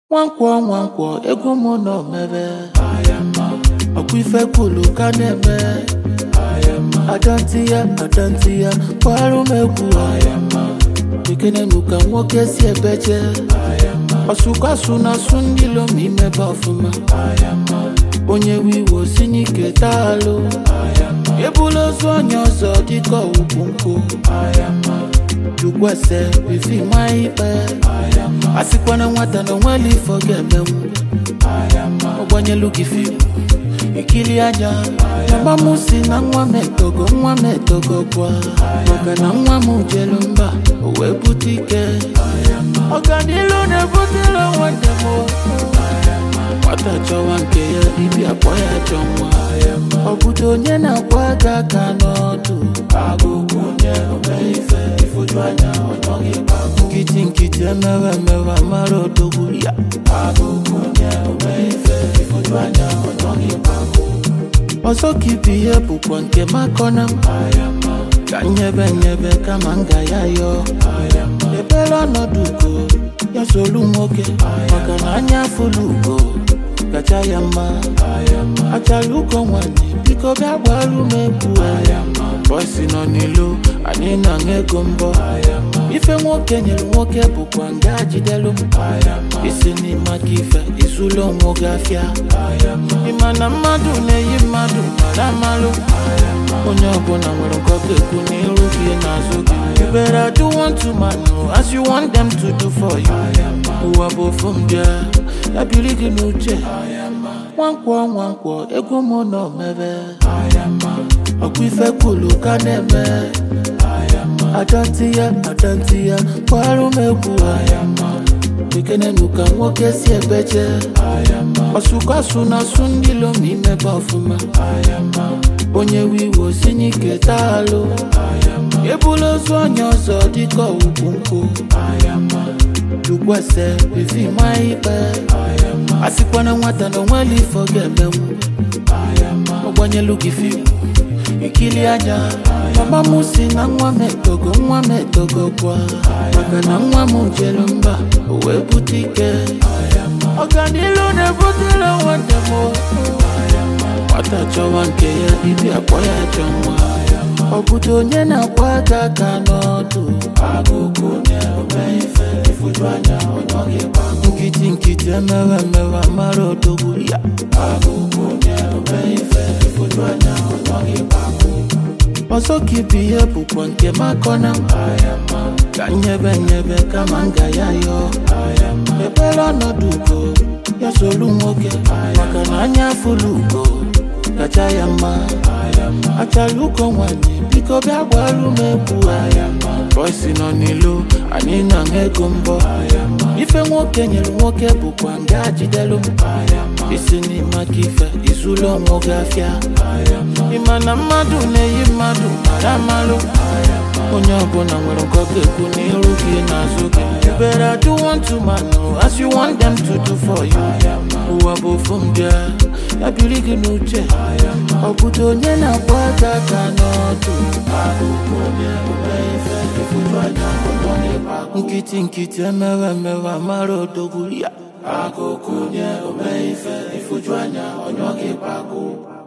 nwankwọ nwankwọ ego mụ nọ mebe ọkwa ife kwulu ka na-eme adanti ya adanti ya kwarụ m egwu ekenenu ka nwoke si ebeje ọsụkwasu na asụ ndị lom imebe ọfụma onye wiwo si n'ike taalụ ebula ozu onye ọzọ dịka ọwụkwụ nkụ jukwese bifi ma ikpe asịkwana nwata na onwela ifo ga-emenwu ọgbanyelu gị fim ikili anya mama m si na nwa m etogo nwa m etogo kwa maka na nwa m jelu mba o wee bute ike ọganilu na-ebutela nwanne m nwata chọwa nke ya ibi akpọ ya chọ nwa ọ bụdo onye na-akwa aka aka n'ọdụ nkịtị nkịtị emewe emewe mara odogwu ya ọzọ ka ibi ihe bụkwa nke makọna m ka nyebe nyebe kama nga ya yọọ ebere ọnọdụ ugo ya solu nwoke maka na anya afụlụ ugo kacha ya mma achara ugo nwanyị biko bịa gbaru m egwu bọsi nọ n'ilo anyị na-aṅụ ego mbọ ife nwoke nyere nwoke bụkwa nga jidelu m isi n'ime aka ife izulu onwe gị afịa ịma na mmadụ na-eyi mmadụ mara amalụ onye ọbụla nwere nke ọ ga-ekwu n'iru gị n'azụ gị you better do one to man as you want them to do for you ụwa bụ ofu m bịa ya biri gị n'uche nwankwọ nwankwọ ego mụ nọ mebe ọkwa ife kwulu ka na-eme adanti ya adanti ya kwarụ m egwu ekenenu ka nwoke si ebeje ọsụkwasu na asụ ndị lom imebe ọfụma onye wiwo si n'ike taalụ ebula ozu onye ọzọ dịka ọwụkwụ nkụ jukwese bifi ma ikpe asịkwana nwata na onwela ifo ga-emenwu ọgbanyelu gị fim ikili anya mama m si na nwa m etogo nwa m etogo kwa maka na nwa m jelu mba o wee bute ike ọganilu na-ebutela nwanne m nwata chọwa nke ya ibi akpọ ya chọ nwa ọ bụdo onye na-akwa aka aka n'ọdụ nkịtị nkịtị emewe emewe mara odogwu ya ọzọ ka ibi ihe bụkwa nke makọna m ka nyebe nyebe kama nga ya yọọ ebere ọnọdụ ugo ya solu nwoke maka na anya afụlụ ugo kacha ya mma achara ugo nwanyị biko bịa gbaru m egwu bọsi nọ n'ilo anyị na-aṅụ ego mbọ ife nwoke nyere nwoke bụkwa nga jidelu m isi n'ime aka ife izulu onwe gị afịa ịma na mmadụ na-eyi mmadụ mara amalụ onye ọbụla nwere nke ọ ga-ekwu n'iru gị n'azụ gị you better do one to man as you want them to do for you ụwa bụ ofu m bịa ya biri gị n'uche ọ bụdo onye na-akpọ aka aka n'ọdụ nkịtị nkịtị emewe emewe mara odogwu ya akụkụ nye ome ife ifuju anya onye ọ ga-ekpe agụ